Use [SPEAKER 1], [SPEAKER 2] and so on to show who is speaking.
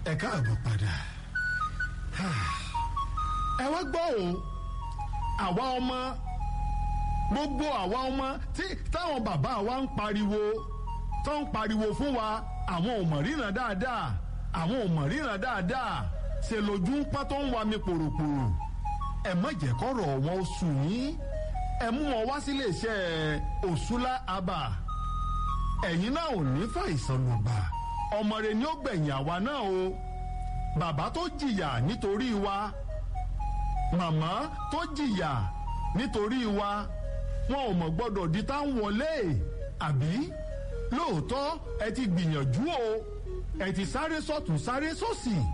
[SPEAKER 1] ẹ káàbọ̀ padà ẹ wá gbọ́ o àwa ọmọ gbogbo àwa ọmọ tí táwọn bàbá wa ń pariwo tó ń pariwo fún wa àwọn ò mọ̀ ríran dáadáa àwọn ò mọ̀ ríran dáadáa ṣe lójú ń pọ́n tó ń wa mi pòròpòrò ẹ má jẹ́ kọ́rọ̀ wọn ó sùn yín ẹ mú wọn wá sílé iṣẹ́ òṣùlá abà ẹ̀yin náà ò ní fàìsàn lùgbà ọmọ rẹ ni ó gbẹ̀yìn àwa náà o bàbá tó jìyà nítorí wa màmá tó jìyà nítorí wa wọn ò mọ̀ gbọ́dọ̀ di tá ń wọlé àbí lóòótọ́ ẹ ti gbìyànjú o ẹ ti sáré sọ́tún sáré sósì